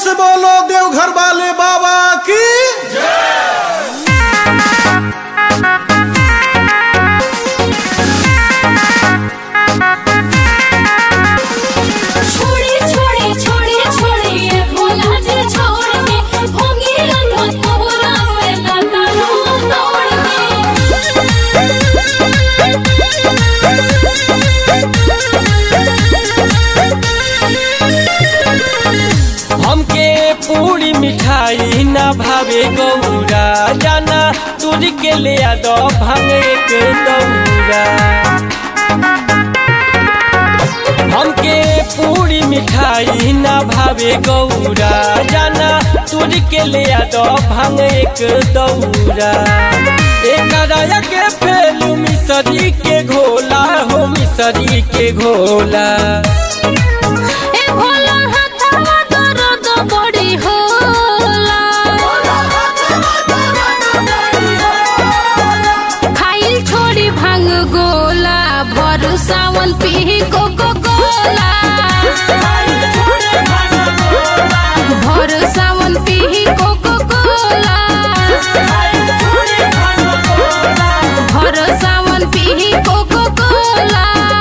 से बोलो देवघर वाले बाबा की छोड़ी छोड़ी छोड़ी छोड़ी ये भोला जी छोड़ दे होंगी रंगत पूरा से लाता लो तोड़ दे हमके पूरी मिठाई ना भावे गौरा जाना दूर के ले आ दो भांगे के दौरा हमके पूरी मिठाई ना भावे गौरा जाना दूर के ले आ दो भांगे के दौरा एक राया के फेलू मिसरी के घोला हो मिसरी के घोला ए भोला हाथवा दर्द बड़ी होला खाइल छोड़ी भांग गोला भर सावन पी कोको कोला भर सावन पी कोको कोला भर सावन पी कोको कोला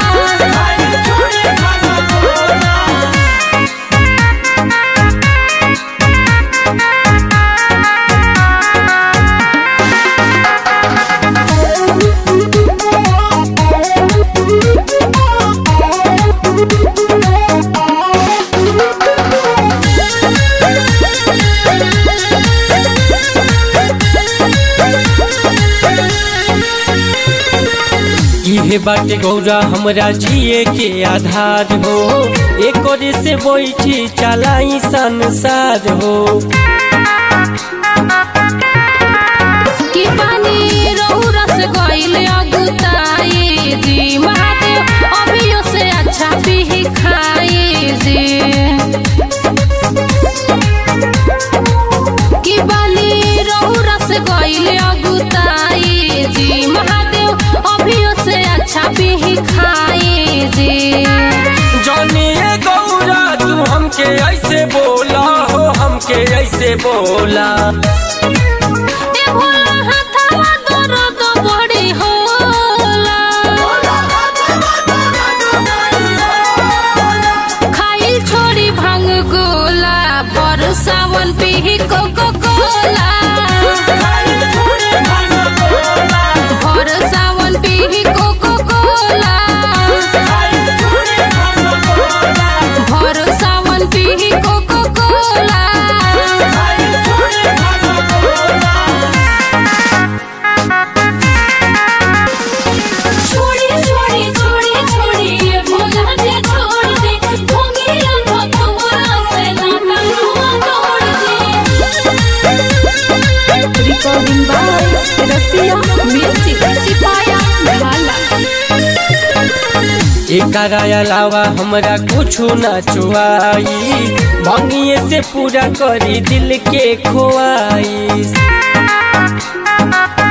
इहे बाटे गौरा हमरा जिए के आधार हो एक से बैठी चलाई संसार हो कि पानी रौरस गइल अगुताई जी महादेव अभियो से अच्छा पी खाई जी कि पानी रौरस गइल अगुताई जी महादेव अभियो से अच्छा पी खाई जी जानिए गौरा तू हमके ऐसे बोला हो हमके ऐसे बोला ए भोला हाथवा दर्द बड़ी होला खाइल छोड़ी भांग गोला पर सावन पी कोको कोला पर सावन पी कोको कोला पर सावन पी कोको कोला छोड़ी छोड़ी छोड़ी छोड़ी ये भोला जी छोड़ दे भोगी रंगत पूरा से लाता लो तोड़ दे recording by Rasia Music Sipaya Bhala एकरा अलावा हमरा कुछो ना चुआई भंगिए से पूरा करी दिल के खोआई